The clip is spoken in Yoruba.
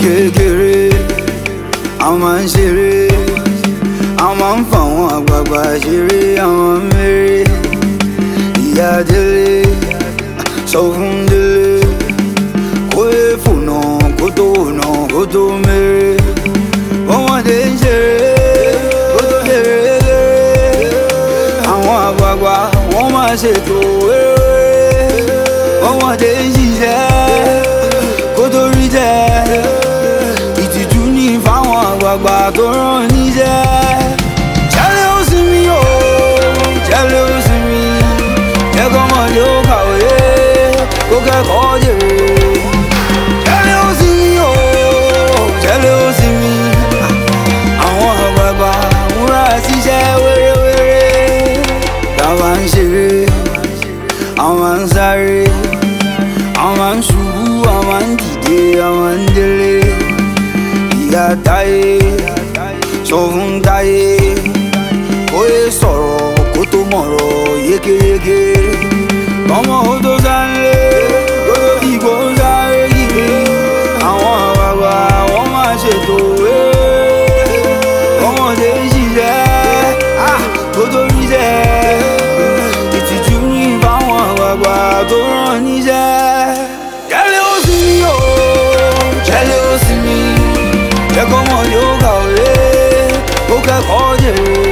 kékeré àwọn máa ń ṣeré àwọn máa ń fà wọn àgbààgbà ṣeré àwọn mèrè ìyá délé sọ fún délé kó lè fònà kó tó wònà kó tó mèrè ọmọdé ń ṣeré kó tó ṣeré léré àwọn àgbààgbà wọn máa ṣètò eré ọmọdé ń ṣiṣẹ́ kó tó rí jẹ́ ìtìjú ní fáwọn àgbààgbà tó rán níṣẹ́ jẹ́lẹ̀ ó sì mí o jẹ́lẹ̀ ó sì mí jẹ́kọ́ ọmọdé ó kàwé kó kẹ́kọ̀ọ́ jèrè jẹ́lẹ̀ ó sì mí o jẹ́lẹ̀ ó sì mí àwọn àgbààgbà múra síṣẹ́ wéréwéré táwa ń ṣeré àwọn ń sáré àwọn ń ṣubú àwọn ń dìde àwọn ń délé ìyá táyé sọ fún táyé ó yẹ sọ̀rọ̀ kó tó mọ̀rọ̀ yékéyéké ọmọ ó tó sáré kó tó dìbò sáré kiri àwọn àgbààgbà wọ́n máa ṣètò eré ọmọdé ń ṣiṣẹ́ ah, kó tó ríṣẹ́ ìtìjú ní fáwọn àgbààgbà tó rán níṣẹ́. jẹ́lẹ̀ ó sì mí o jẹ́lẹ̀ ó sì mí jẹ́kọ́ mọ̀ yóò kàwé ó kẹ́kọ̀ọ́ jèrè